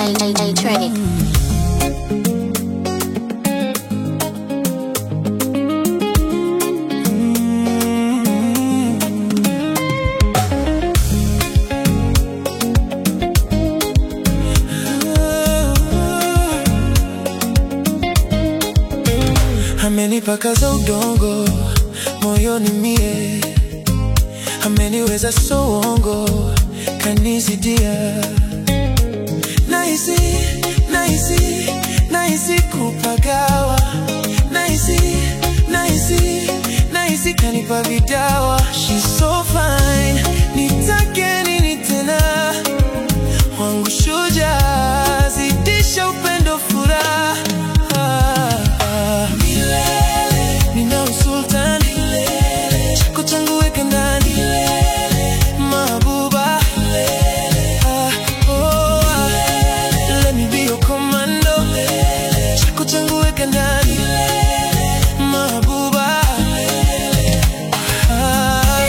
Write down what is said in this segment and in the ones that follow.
A, A, A Trenic. Amenipakaza udongo moyoni mie, ameniweza songo kanizidia, nahisi nahisi nahisi kupagawa, nahisi nahisi nahisi kanipa vidawa. She's so fine, nitake nini tena? wangu shujaa, zidisha upendo, furaha milele, nina usultan milele, chako changu weka ndani mabuba Ah, oh, ah. Let me be your commando chako changu weka ndani mabuba Ah.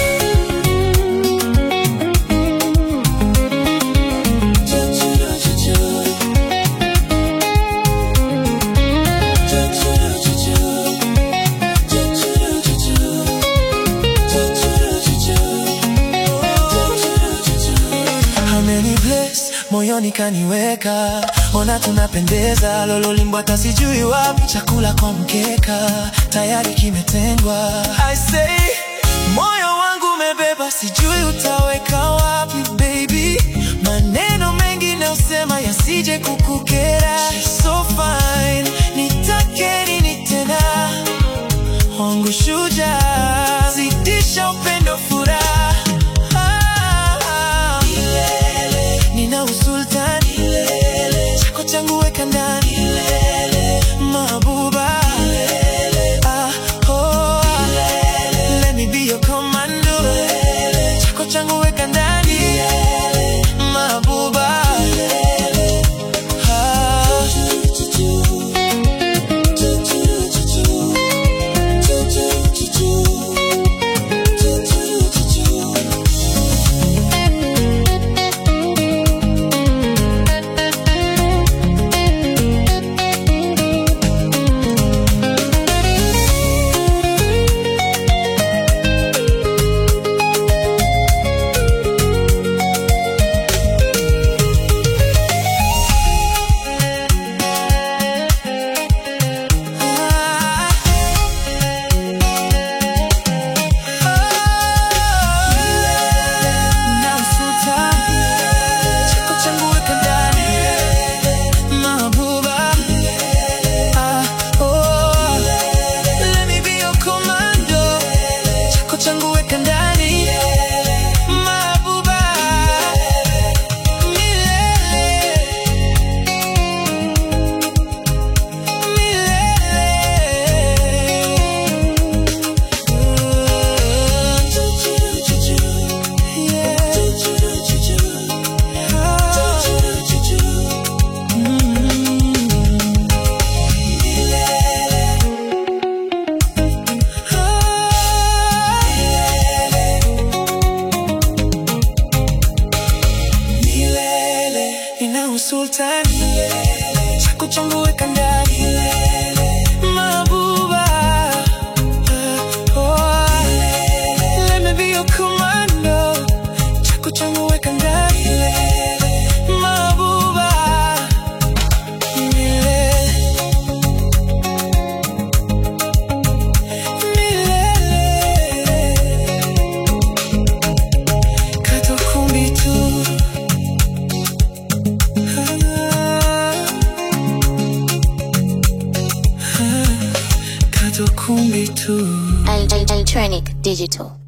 Ameni bless moyoni kaniweka, ona tunapendeza, lololimbo hata sijui wapi, chakula kwa mkeka tayari kimetengwa. I say moyo wangu umebeba, sijui utaweka wapi baby, maneno mengi naosema yasije kukukera. She's so fine, nitake nini tena? wangu shujaa, zidisha upendo, furaha milele, nina usultani milele, chako changu weka ndani milele, mabuba ah, oh, ah. let me be your commando chako changu weka ndani mabuba ah. changu weka ndani mabuba milele Nina usultani chako changu weka ndani mabuba oh, let me be your commando chako changu weka ndani mabuba milele milele kato kumbi tu Kato kumbi tu A, A, A Trenic Digital.